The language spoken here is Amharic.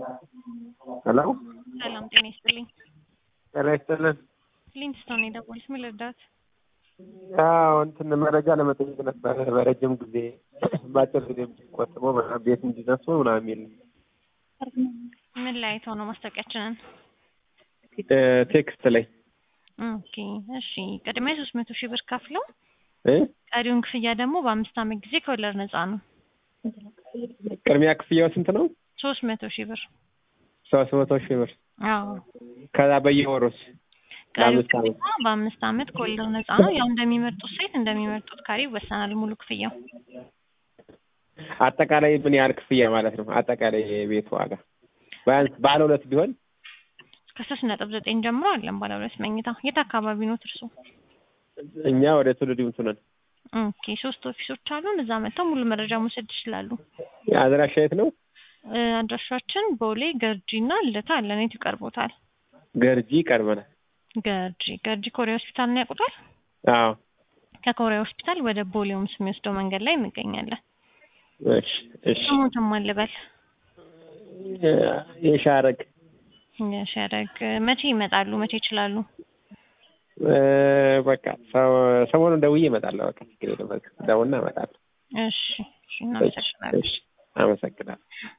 ሄሎ ሰላም ጤና ይስጥልኝ። ጤና ይስጥልን። ሊንክስቶን የደወሉት ምን ልርዳት? ያው እንትን መረጃ ለመጠየቅ ነበረ በረጅም ጊዜ በአጭር ጊዜ ቆጥቦ ምናምን ቤት እንዲደርሱ ምናምን የሚል ምን ላይ አይተው ነው ማስታወቂያችንን? ቴክስት ላይ ኦኬ እሺ። ቅድሚያ ሶስት መቶ ሺህ ብር ከፍለው እ ቀሪውን ክፍያ ደግሞ በአምስት ዓመት ጊዜ ከወለድ ነፃ ነው። ቅድሚያ ክፍያው ስንት ነው? ሶስት መቶ ሺህ ብር ሶስት መቶ ሺህ ብር አዎ። ከዛ በየወሩስ ቀሪው ለአምስት ዓመት ክፍያ በአምስት ዓመት ከወለድ ነፃ ነው። ያው እንደሚመርጡት ሳይት እንደሚመርጡት ካሬ ይወሰናል ሙሉ ክፍያው። አጠቃላይ ምን ያህል ክፍያ ማለት ነው? አጠቃላይ የቤት ዋጋ ቢያንስ ባለ ሁለት ቢሆን ከሶስት ነጥብ ዘጠኝ ጀምሮ አለን ባለ ሁለት መኝታ። የት አካባቢ ነው እርሶ? እኛ ወደ ትውልድ ይምቱ ነን። ኦኬ ሶስት ኦፊሶች አሉን። እዛ መጥተው ሙሉ መረጃ መውሰድ ይችላሉ። አድራሻ የት ነው? እ አድራሻችን ቦሌ ገርጂ እና ልደታ አለን። የቱ ይቀርቦታል? ገርጂ ይቀርበናል። ገርጂ ገርጂ ኮሪያ ሆስፒታል ነው ያውቁታል? አዎ ከኮሪያ ሆስፒታል ወደ ቦሌ ሆምስ የሚወስደው መንገድ ላይ እንገኛለን። እሺ እሺ ስሙትም አልበል የሻረግ የሸረግ መቼ ይመጣሉ? መቼ ይችላሉ? እ በቃ ሰ- ሰሞኑን ደውዬ እመጣለሁ። በቃ ችግር የለም። በቃ ደውልና እመጣለሁ። እሺ እሺ እሺ እናመሰግናለን። እሺ አመሰግናለሁ።